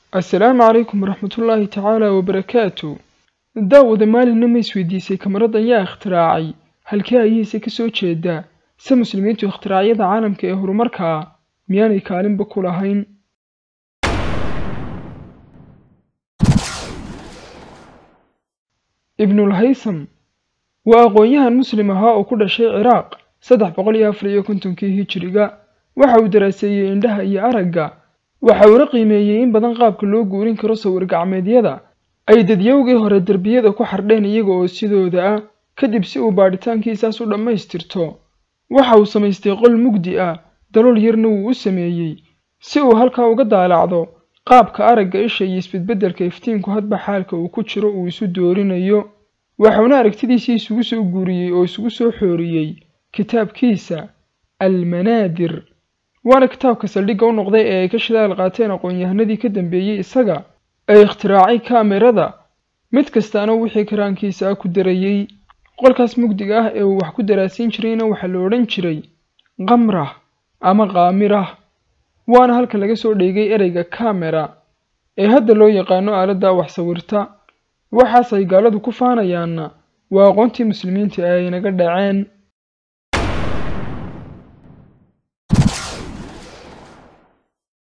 assalaamu calaykum waraxmatullaahi tacaala wabarakaatu daawada maalinna ma isweydiisay kamaradan yaa ikhtiraacay halkee ayihiise ka soo jeedaa se muslimiintu ikhtiraaciyada caalamka ee horumarka ah miyaanay kaalinba ku lahayn ibnulhaysam waa aqoon-yahan muslim ahaa oo ku dhashay ciraaq saddex boqol iyo afar iyo kontonkii hijiriga waxa uu daraaseeyey indhaha iyo aragga waxa uuna qiimeeyey in badan qaabka loo guurin karo sawir gacmeedyada ay dadyowgii hore derbiyada ku xardheen iyaga oo sidooda ah kadib si uu baadhitaankiisaas u dhammaystirto waxa uu samaystay qol mugdi ah dalool yarna wuu u sameeyey si uu halkaa uga daalacdo qaabka aragga isha iyo isbedbeddelka iftiinku hadba xaalka uu ku jiro uu isu doorinayo waxuuna aragtidiisii isugu soo guuriyey oo isugu soo xooriyey kitaabkiisa almanaadir waana kitaabka saldhigga u noqday ee ay ka shidaal qaateen aqoon-yahanadii ka dambeeyey isaga ee ikhtiraacay kaamirada mid kastaana wixii karaankiisa ah ku darayey qolkaas mugdiga ah ee uu wax ku daraasiin jirayna waxaa la odhan jiray qamrah ama qaamirah waana halka laga soo dheegay ereyga kamera ee hadda loo yaqaano aaladda wax sawirta waxaas ay gaaladu ku faanayaanna waa aqoontii muslimiinta ee ay naga dhaceen